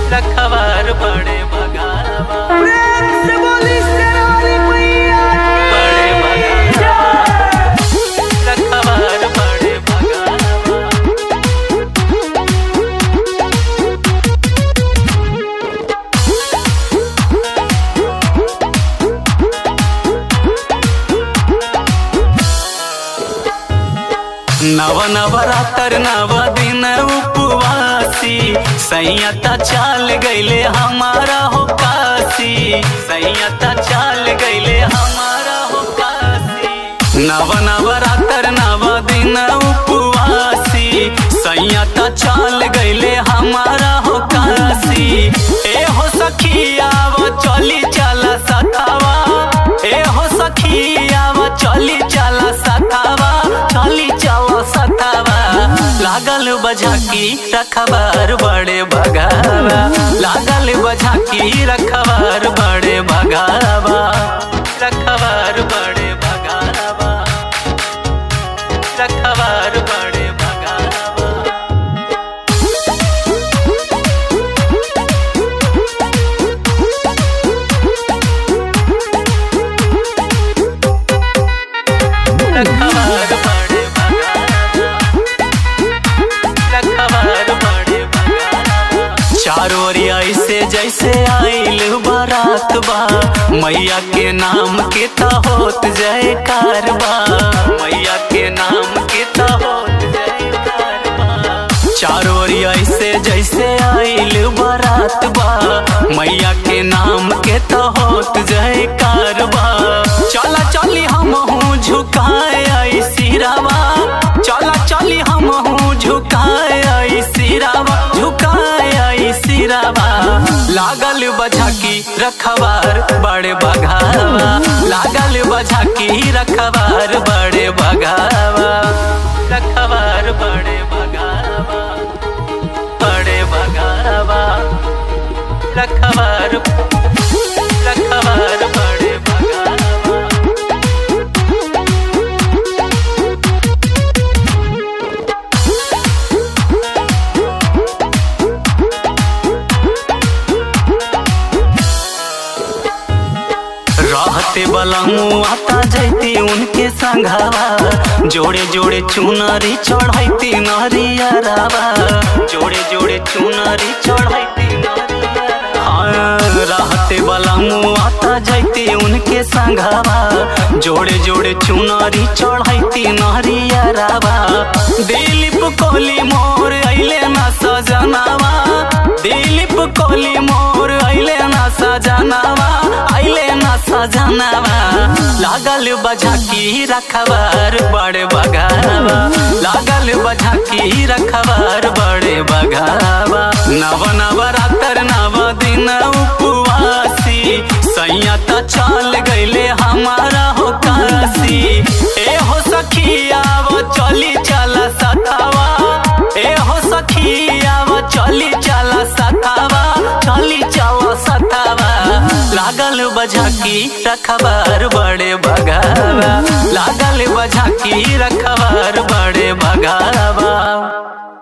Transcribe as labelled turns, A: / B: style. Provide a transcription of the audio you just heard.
A: रखवार बड़े भगावा
B: प्रेम से बोली शेरावाली मैया
A: बड़े भगावा रखवार बड़े भगावा नव नवरात्र नव दिन उपवासी सैयता चाल गईले हमारा हो काशी सैयता चाल गईले हमारा हो काशी नव नवरात्र नव दिन उपवासी सैयता चाल गईले हमारा हो काशी ए हो सखिया वो चली चला सतावा ए हो सखिया वो चली चला सतावा चली चला सतावा लागल बझाकी रखबार बड़े भगावा लागल बझाकी रखबार बड़े भगावा रखबार बड़े भगावा रखबार बड़े भगावा रखवार बड़े भगावा रखवार बड़े भगावा चारों ओरिया ऐसे जैसे आइल बारात बा मैया के नाम के ता होत जयकार बा मैया के नाम के ता होत जयकार बा चारों ओरिया ऐसे जैसे आइल बारात बा मैया के नाम के ता होत जयकार बा चला चली हम हूँ झुकाए आई सिरावा चला चली हम हूँ झुकाए आई सिरावा झुकाए आई सिरावा लागल बझाकी रखवार बड़े बघावा लागल बझाकी रखवार बड़े बघावा रखवार बड़े बघावा बड़े बघावा रखवार रखवार बड़े बघावा रहते वाला आता जैती उनके संघावा जोड़े जोड़े चुनरी चढ़ैती नरिया रावा जोड़े जोड़े चुनरी चढ़ैती नरिया हाँ, रहते वाला आता जैती उनके संघावा जोड़े जोड़े चुनरी चढ़ैती नरिया रावा दिलीप कोहली मोर अइले ना सजनावा दिलीप कोहली मोर अइले ना सजनावा अइले ना सजनावा लागल बझाकी रखबार बड़े बगावा लागल बझाकी रखबार बड़े बगावा नव नवरात्र नव दिन उपवासी सैयता चाल गईले हमारा हो काशी ए हो सखिया वो चली चला सतावा ए हो सखिया वो चली चला सतावा चली चला सतावा लागल बझाकी रखबार बड़े भगावा लागल बझाकी रखबार बड़े भगावा